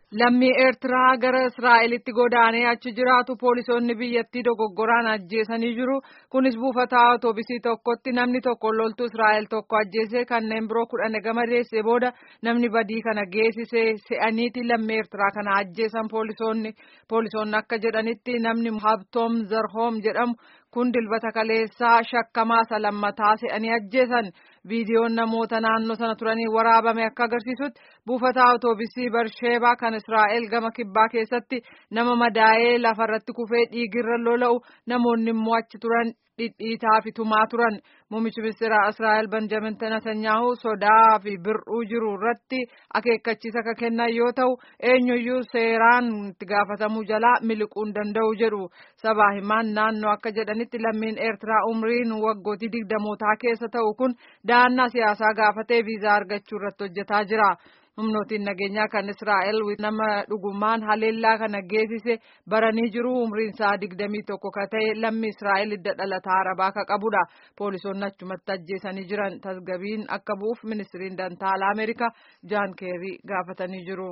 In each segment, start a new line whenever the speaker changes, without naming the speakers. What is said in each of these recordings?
Lammii Eertiraa gara Israa'elitti godaanee achi jiraatu poolisoonni biyyattii dogoggoraan ajjeesanii jiru. Kunis buufata awutoobisii tokkotti namni tokko loltuu Israa'el tokko ajjeesee kanneen biroo kudhan gama deessee booda namni badii kana geessisee se'aniiti lammii Eertiraa kana ajjeesan poolisoonni. Poolisoonni akka jedhanitti namni Habtoom Zarhoom jedhamu kun dilbata kaleessaa shakkamaa isa lammataa se'anii ajjeesan. Viidiyoon namoota naannoo sana turanii waraabame akka agarsiisutti buufata awutoobisii Barsheebaa kan Israa'el gama kibbaa keessatti nama madaa'ee lafarratti kufee dhiigirra lola'u namoonni immoo achi turan dhidhiitaa fi tumaa turan. Muummichi ministeera Israa'el Benjamin Netanyahu sodaa fi bir'uu jiru irratti akeekkachiisa akka kennan yoo ta'u eenyuyyuu seeraan itti gaafatamuu jalaa miliquu hin danda'u jedhu. Sabaa himaan naannoo akka jedhanitti lammiin Eertiraa umriin waggootii digdamootaa keessa ta'u kun da'annaa siyaasaa gaafatee viizaa argachuu irratti hojjetaa jira. humnootiin nageenyaa kan Israa'el nama dhugumaan haleellaa kana geessise baranii jiru umriin isaa digdamii tokko ka ta'e lammi Israa'el hidda dhalataa arabaa ka qabudha. Poolisoonni achumatti ajjeesanii jiran tasgabiin akka bu'uuf ministiriin dantaalaa Ameerikaa Jaan Keerii gaafatanii jiru.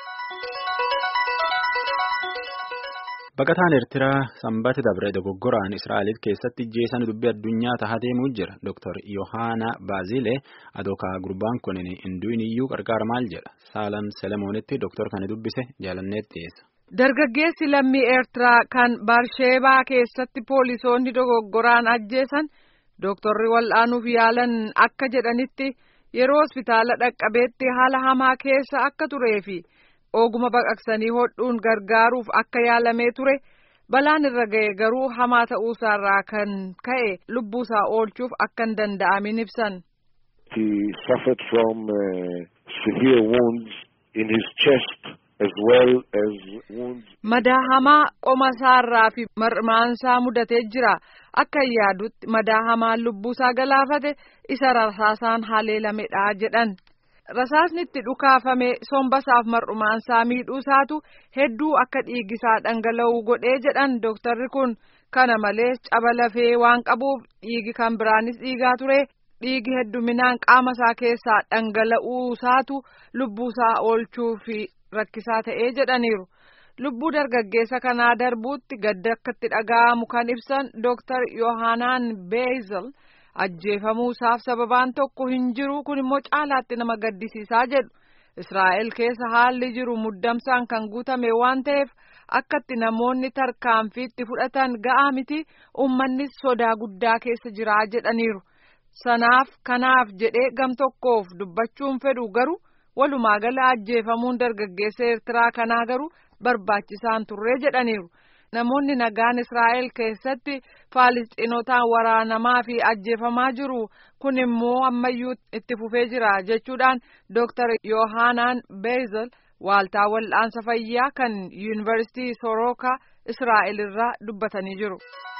Baqataan Eertiraa sanbata dabre dogoggoraan Israa'el keessatti ajjeesan dubbii addunyaa tahaa deemuu jira. Dr. Yohaana Baazilee adookaa gurbaan kun hinduuniyyuu qarqaara maal jedha. Saalam Selemoonitti Dr. kana dubbise jaalanneetti dhiyeessa.
Dargaggeessi lammii Eertiraa kan Barsheebaa keessatti poolisoonni dogoggoraan ajjeesan Dooktorri wal'aanuuf yaalan akka jedhanitti yeroo hospitaala dhaqqabeetti haala hamaa keessa akka tureefi. oguma baqaqsanii hodhuun gargaaruuf akka yaalamee ture balaan irra ga'e garuu hamaa ta'uusaarraa kan ka'e lubbuusaa oolchuuf akka hin danda'amin ibsan.
He suffered from uh, severe wounds in his chest as well as wounds.
Madaa hamaa qoma isaarraa fi marmaansaa mudatee jira. Akka yaadutti madaa hamaan lubbuusaa galaafate isa rasaasaan haleelamedha jedhan. Rasaasni itti dhukaafame sombasaaf mar'umaansaa miidhuusaatu hedduu akka dhiigisaa dhangala'uu godhee jedhan dooktarri kun kana malees caba lafee waan qabuuf dhiigi kan biraanis dhiigaa ture dhiigi hedduminaan qaama isaa keessaa dhangala'uusaatu lubbuusaa oolchuu fi rakkisaa ta'ee jedhaniiru. Lubbuu dargaggeessa kanaa darbuutti gadda akkatti dhaga'amu kan ibsan dooktar Yohaanaan Beezel. ajjeefamuusaaf sababaan tokko hin jiru kun immoo caalaatti nama gaddisiisaa jedhu Israa'el keessa haalli jiru muddamsaan kan guutame waan ta'eef akkatti namoonni tarkaanfiitti fudhatan ga'aa miti uummannis sodaa guddaa keessa jiraa jedhaniiru sanaaf kanaaf jedhee gam tokkoof dubbachuun fedhu garuu walumaa gala ajjeefamuun dargaggeessa Eertiraa kanaa garuu barbaachisaan turree jedhaniiru. namoonni nagaan Israa'el keessatti Faalisxiinotaan waraanamaa fi ajjeefamaa jiru kun immoo ammayyuu itti fufee jira jechuudhaan Dr. Yohaanaan Beezel waaltaa wal'aansa fayyaa kan yuunivarsiitii Sorookaa Israa'el irraa dubbatanii jiru.